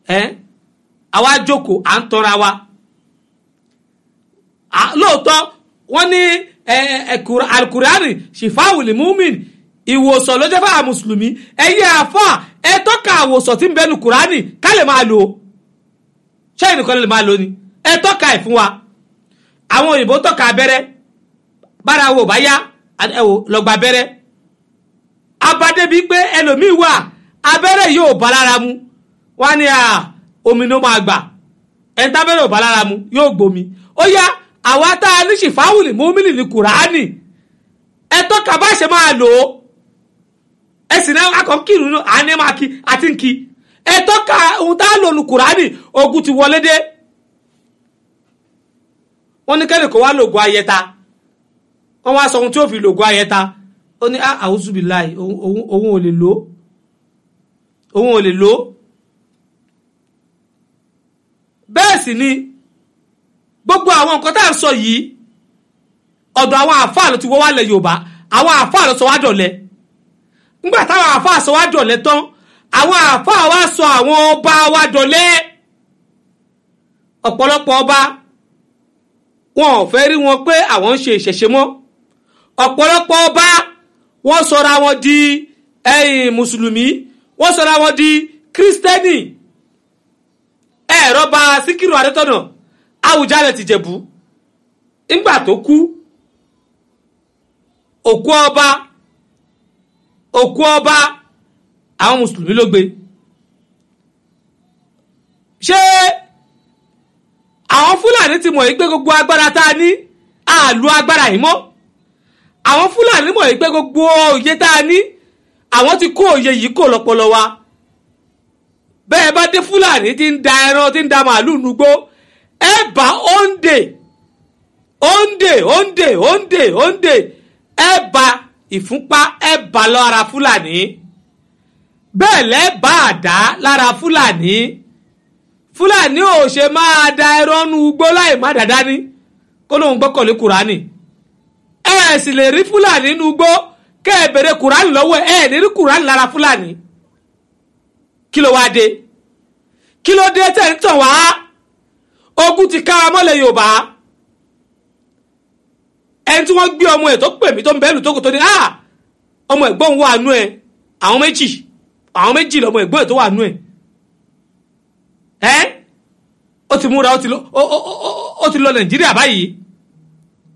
ẹ àwa jókòó à ń tọ́ra wa lóòótọ́ wọ́n ní alukurani shifawuli mumin ìwòsàn ló jẹ́ fáwọn mùsùlùmí ẹ̀yẹ àfà ẹ tọ́ka àwòsàn tí ń bẹnu kurani ká lè máa lò ó ṣẹ́yìn nìkan lè máa lò ní ẹ tọ́ka ẹ̀ fún wa àwọn òyìnbó tọ́ka abẹ́rẹ́ bára wo bá yá ẹ wò lọ́gba abẹ́rẹ́ abadébi pé ẹlòmíì wà abẹ́rẹ́ yóò bá lára mu wọ́n á ní omi ló máa gbà ẹ̀ ń tábẹ́rẹ́ ò bá lára mu yóò gbomi ó yá àwa tá a ní ṣìfáwùlì múmínì ní kùránì ẹ tọ́ka bá ṣe máa lò ó ẹ sì náà akọ kírun náà à ní máa kí àti ń kí ẹ tọ́ka ohun tá a lò ní kùránì ogun ti wọlé dé wọ́n ní kẹ́lẹ́ kó wá lògùn ayẹta wọ́n wá sọ ohun tí ó fi lògùn ayẹta ó ní àwùsùbìláì òun ò lè lò ó òun ò lè lò ó bẹ́ẹ̀ sì ni gbogbo àwọn nǹkan tá à ń sọ yìí ọ̀dọ̀ àwọn àáfàá ló ti wọ́ wálẹ̀ yorùbá àwọn àáfàá ló sọ wá dọ̀lẹ nígbà táwọn àáfàá sọ wá dọ̀lẹ tán àwọn àáfàá wá sọ àwọn ọba wa dọ̀lẹ ọ̀pọ̀lọpọ̀ ọba wọn ò fẹ́ rí wọn pé àwọn ń ṣe ìṣẹ̀ṣe mọ́ ọ̀pọ̀lọpọ̀ ọba wọ́n sọra wọn di ẹ̀yìn mùsùlùmí wọ́n sọra wọn di kírísítẹ́nì ẹ̀rọ ba síkírù adétọ́nà Àwùjalẹ̀ ti Jẹ̀bú ńgbà tó kú òkú ọba òkú ọba àwọn mùsùlùmí ló gbé ṣé àwọn fúlàní ti mọ̀ yìí pé gbogbo agbára tá a ní àlù agbára yìí mọ́ àwọn fúlàní mọ̀ yìí pé gbogbo òye tá a ní àwọn ti kó òye yìí kò lọ́pọlọ wa bẹ́ẹ̀ bá dé fúlàní ti ń da ẹran ti ń da màálù nugbó ẹ bá òǹdè òǹdè òǹdè òǹdè òǹdè ẹ bá ìfúnpá ẹ bá lára fúlàní bẹ́ẹ̀ lẹ́ bá àdá lára fúlàní fúlàní ò ṣe máa da ẹran nu ugbó láì má dáadáa ní kó lóun gbọ́kànlé kùránì ẹ sì lè rí fúlàní nu ugbó kẹ́ ẹ bèrè kùránì lọ́wọ́ ẹ ní rí kùránì lára fúlàní kí ló wáá dé kí ló dé tẹ̀ ń tàn wá ogun ti ká mọ́lẹ̀ yorùbá ẹni tí wọ́n gbé ọmọ ẹ̀ tó pè mí tó ń bẹ́ẹ̀lù tó kò tó ní ah ọmọ ẹ̀gbọ́n wà nú ẹ àwọn méjì àwọn méjì lọmọ ẹ̀gbọ́n ẹ̀ tó wà nú ẹ ẹ ó ti múra ó ti lọ nàìjíríà báyìí